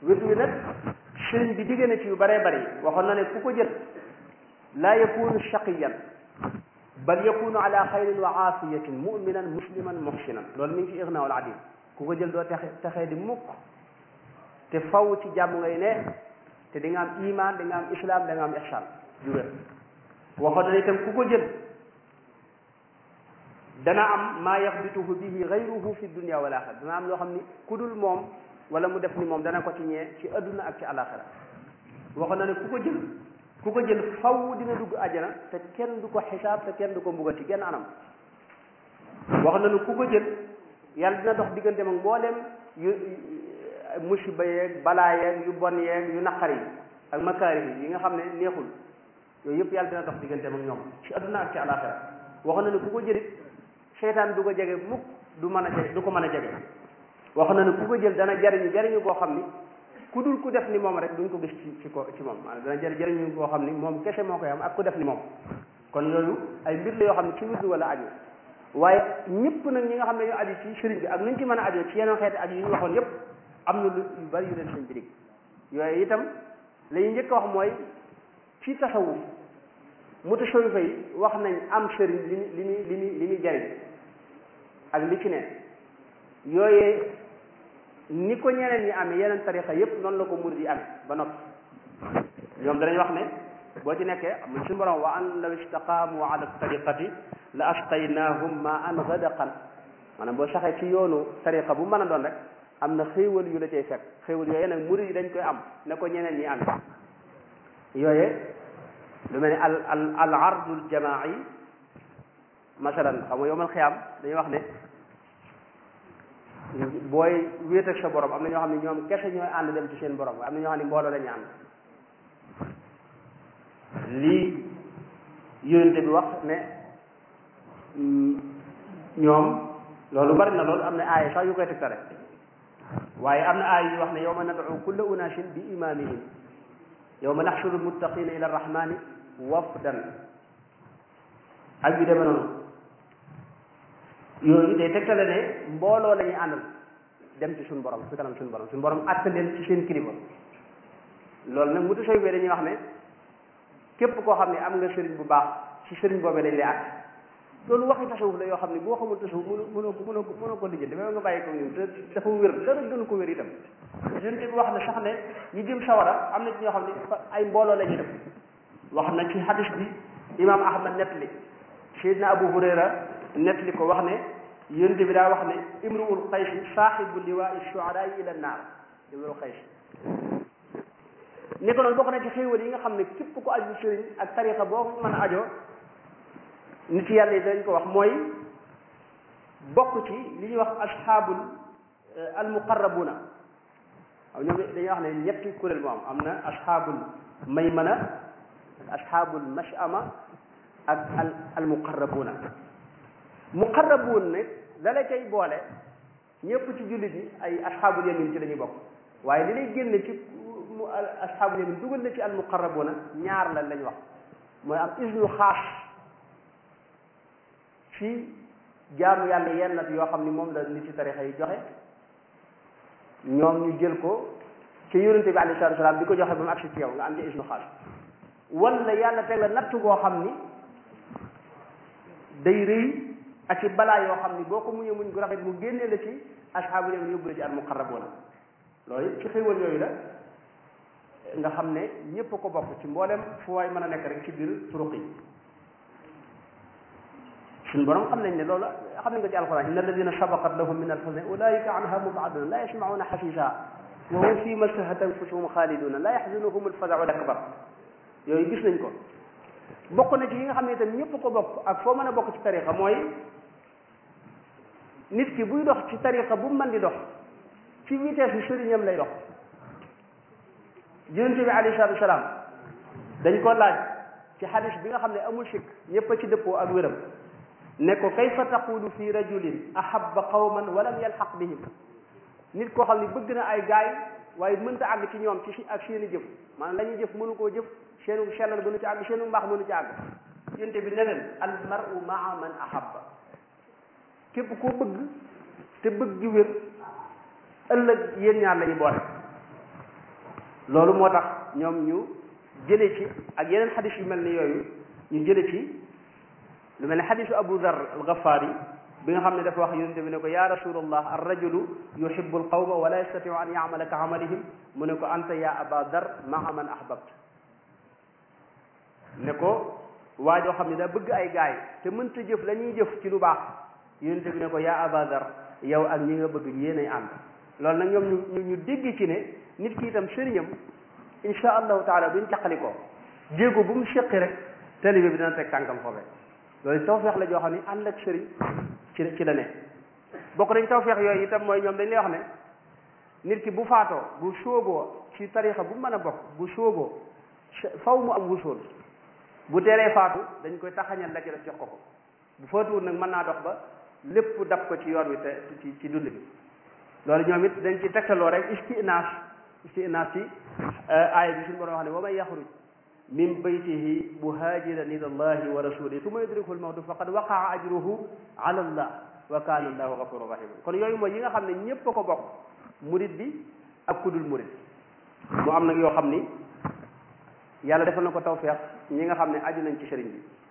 wird wi nag sëriñ bi digg na ci yu bëree bëri waxoon na ne ku ko jël laa yakunu shaqiyan bal yakunu ala xayrin wa aafiyatin muminan musliman muhsinan loolu mi ngi ci ignaawul adim ku ko jël doo texe texee di mukk te faw ci jàmm ngay ne te di nga am iman di nga am islam da nga am ihsan ju wér waxoon na itam ku ko jël dana am maa yaxbituhu bihi gayruhu fi dunia wal axira dana am loo xam ni ku dul moom wala mu def ni moom dana ko ci ñee ci adduna ak ci alaxira waxoon na ne ku ko jël ku ko jël faw dina dugg àjjana te kenn du ko xisaab te kenn du ko mbugal ci genn anam waxoon na ne ku ko jël yàlla dina dox diggante mag mbooleem yu musiba yeeg balaa yeeg yu bon yeeg yu naqar yi ak makaari yi nga xam ne neexul yooyu yëpp yàlla dina dox diggante mag ñoom ci adduna ak ci alaxira waxoon na ne ku ko jëlit seytaan du ko jege mukk du mën a jege du ko mën a jege wax na ne ku ko jël dana jariñu jariñu koo xam ni ku dul ku def ni moom rek duñ ko gis ci ci ko ci moom maanaam dana jëri jariñu koo xam ni moom kese moo koy am ak ku def ni moom kon yooyu ay mbir la yoo xam ne ci wirdu wala aju waaye ñëpp nag ñi nga xam ne ñu aju ci sëriñ bi ak nuñ ci mën a aju ci yeneen xeeti aju yi ñu waxoon yëpp am na lu yu bari yu leen sëriñ bi dig yooyu itam la ñuy njëkk a wax mooy ci tasawuf mutasawwifa yi wax nañ am sëriñ li muy li muy li muy li muy jariñ ak li ci ne yooyee ni ko ñeneen ñi amee yeneen tarixa yépp noonu la ko murid yi amee ba noppi ñoom danañ wax ne boo ci nekkee am suñu borom wa an law istaqaamu ala tariqati la asqaynahum ma an gadaqan maanaam boo saxee ci yoonu tariqa bu mën a doon rek am na xéewal yu la cay fekk xéewal yooyee nag murid yi dañ koy am ne ko ñeneen ñi amee yooyee lu mel ne al al al ardul jamaai masalan xam nga yowmal xiyaam dañuy wax ne booy wéet ak sa borom am na ñoo xam ne ñoom kese ñooy ànd dem ci seen borom am na ñoo xam ne mbooloo la ñu ànd lii yonente bi wax ne ñoom loolu bari na loolu am na aaya sax yu koy tegtale waaye am na aaya yu wax ne yawma nad'u kulla unaasin bi imaamihim yawma naxshuru almuttaqina ila arrahmani wafdan ak yu demee noonu yooyu day tegtale ne mbooloo la ñuy àndal dem ci suñu borom fi kanam suñu borom suñu borom àtte leen ci seen kilifa loolu nag mutu soy bee dañuy wax ne képp koo xam ne am nga sëriñ bu baax ci sëriñ boobee dañ lay àtte loolu waxi tasawuf la yoo xam ne boo xamul tasawuf mënu mënoo ko mënoo ko mënoo ko lijjanti mais nga bàyyi ko ñun te dafa wér dara gënu ko wér itam sëriñ bi wax na sax ne ñi jëm sawara am na ci ñoo xam ne ay mbooloo la ñuy def wax na ci hadis bi imam ahmad nettali Seydina Abu Hurayra nettali ko wax ne yonent bi daa wax ne imruul xaysi saaxibu liwaai shuaraa ila naar imruul xaysi ni ko noonu bokk na ci xéewal yi nga xam ne képp ko aju sëriñ ak tarixa boo mën a ajoo nit yàlla yi dañ ko wax mooy bokk ci li ñuy wax asxaabul almuqarrabuna waaw ñoom dañuy wax ne ñetti kuréel moo am am na asxaabul maymana asxaabul mashama ak al almuqarrabuna muqarrabuun nag la la cay boole ñëpp ci jullit ñi ay asxaabul yamin ci la ñuy bokk waaye li lay génne ci mu asxaabul yamin dugal na ci al muqarrabuuna ñaar lan lañ wax mooy am isnu xaas ci jaamu yàlla yenn nat yoo xam ni moom la nit ci tarixa yi joxe ñoom ñu jël ko ci yonente bi alayhi salaatu salaam di ko joxe ba mu agsi ci yow nga am ci isnu xaas wala yàlla teg la natt goo xam ni day rëy ak ci balaa yoo xam ni boo ko muñee muñ gu rafet mu génnee la ci asxaabu yamin yóbbu la ci al muqarrabuuna loolu ci xéewal yooyu la nga xam ne ñépp ko bokk ci mboolem fu waay mën a nekk rek ci biir turuq yi suñu borom xam nañ ne loolu xam nañ ko ci alquran inna alladina sabaqat lahum min alxusna ulaika anha mubaduna la yasmauna xasisa wa hum fi ma stahat anfusuhum xaaliduna la yaxzunuhum alfazau al akbar yooyu gis nañ ko bokk na ci yi nga xam ne itam ñëpp ko bokk ak foo mën a bokk ci tariqa mooy nit ki buy dox ci tariqa bu mën di dox ci vitesse bi sëriñam lay dox yonente bi alayhi salaatu wasalaam dañ ko laaj ci xadis bi nga xam ne amul sikk ñëpp a ci dëppoo ak wéram ne ko kayfa taqulu fi rajulin ahabba qawman walam yalxaq bihim nit koo xam ne bëgg na ay gaay waaye mënta àgg ci ñoom ci si ak seeni jëf maanaam la ñuy jëf mënu koo jëf seenu sellal mënu ci àgg seenu mbaax mënu ci àgg yonte bi ne leen al maru maa man ahabba képp koo bëgg te bëgg gi wér ëllëg yéen ñaar la ñu boole loolu moo tax ñoom ñu jële ci ak yeneen xadis yu mel ni yooyu ñu jële ci lu mel ne xadisu abu dar al gafaari bi nga xam ne dafa wax yonente bi ne ko ya rasulallah ar rajulu yuhibu al qawma wala yastatiu an yamala ka amalihim mu ne ko anta ya aba dar maa man ahbabta ne ko waa joo xam ne daa bëgg ay gaay te mënta jëf la ñuy jëf ci lu baax yonente bi ne ko yaa aba dar yow ak ñi nga bëgg yéenay ànd loolu nag ñoom ñu ñu dégg ci ne nit ki itam sëriñam insha allahu taala buñ caqali ko jéego bu mu séqi rek talibe bi dina teg tànkam foofee loolu tawfeex la joo xam ne ànd ak sëriñ ci ci la ne bokk nañ tawfeex yooyu itam mooy ñoom dañ lay wax ne nit ki bu faatoo bu sóoboo ci tarixa bu mën a bokk bu sóoboo faw mu am wusool bu teelee faatu dañ koy taxañal la ci def jox ko ko bu faatuwul nag mën naa dox ba lépp dab ko ci yoon wi te ci ci dund bi loolu ñoom it dañ ci tegtaloo rek istinaas istinaas ci aaya bi suñu borom wax ne wa man yaxruj min baytihi muhajiran ila allahi wa rasulihi summa yudrikuhu lmawtu faqad waqaa ajruhu ala allah wa kana allahu gafuran rahima kon yooyu mooy yi nga xam ne ñépp a ko bokk murit bi ak kudul murit mu am nag yoo xam ni yàlla defal na ko tawfeex ñi nga xam ne aju nañ ci sëriñ bi